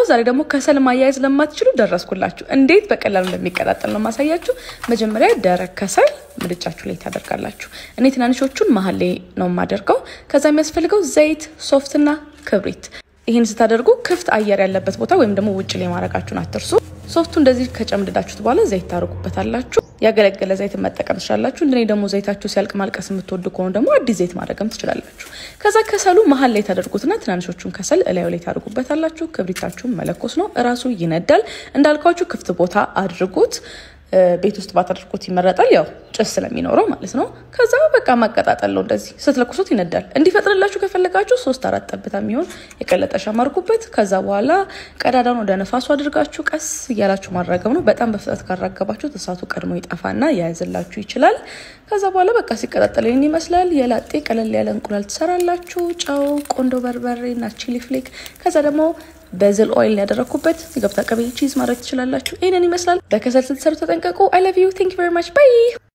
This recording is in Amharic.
ዛሬ ደግሞ ከሰል ማያያዝ ለማትችሉ ደረስኩላችሁ። እንዴት በቀላሉ እንደሚቀጣጠል ነው ማሳያችሁ። መጀመሪያ ደረቅ ከሰል ምድጃችሁ ላይ ታደርጋላችሁ። እኔ ትናንሾቹን መሀል ላይ ነው የማደርገው። ከዛ የሚያስፈልገው ዘይት፣ ሶፍትና ክብሪት። ይህን ስታደርጉ ክፍት አየር ያለበት ቦታ ወይም ደግሞ ውጭ ላይ ማድረጋችሁን አትርሱ። ሶፍቱ እንደዚህ ከጨምድዳችሁት በኋላ ዘይት ታደርጉበታላችሁ። ያገለገለ ዘይት መጠቀም ትችላላችሁ። እንደኔ ደግሞ ዘይታችሁ ሲያልቅ ማልቀስ የምትወዱ ከሆኑ ደግሞ አዲስ ዘይት ማድረግም ትችላላችሁ። ከዛ ከሰሉ መሀል ላይ ታደርጉትና ትናንሾቹን ከሰል እላዩ ላይ ታደርጉበታላችሁ። ክብሪታችሁን መለኮስ ነው፣ እራሱ ይነዳል። እንዳልኳችሁ ክፍት ቦታ አድርጉት። ቤት ውስጥ ባታደርጉት ይመረጣል። ያው ጭስ ስለሚኖረው ማለት ነው። ከዛ በቃ ማቀጣጠል ነው። እንደዚህ ስትለኩሱት ይነዳል። እንዲፈጥንላችሁ ከፈለጋችሁ ሶስት አራት ጠብታ የሚሆን የቀለጠ ሻማ አድርጉበት። ከዛ በኋላ ቀዳዳውን ወደ ነፋሱ አድርጋችሁ ቀስ እያላችሁ ማራገብ ነው። በጣም በፍጥነት ካራገባችሁ እሳቱ ቀድሞ ይጠፋና ያያዝላችሁ ይችላል። ከዛ በኋላ በቃ ሲቀጣጠል ይህን ይመስላል። የላጤ ቀለል ያለ እንቁላል ትሰራላችሁ። ጨው፣ ቆንዶ በርበሬ እና ቺሊ ፍሌክ ከዛ ደግሞ በዝል ኦይል ያደረግኩበት ሲገብታ ቀቤ ቺዝ ማድረግ ትችላላችሁ። ይህንን ይመስላል። በከሰል ስትሰሩ ተጠንቀቁ። አይ ላቭ ዩ ቲንክ ቨሪ ማች ባይ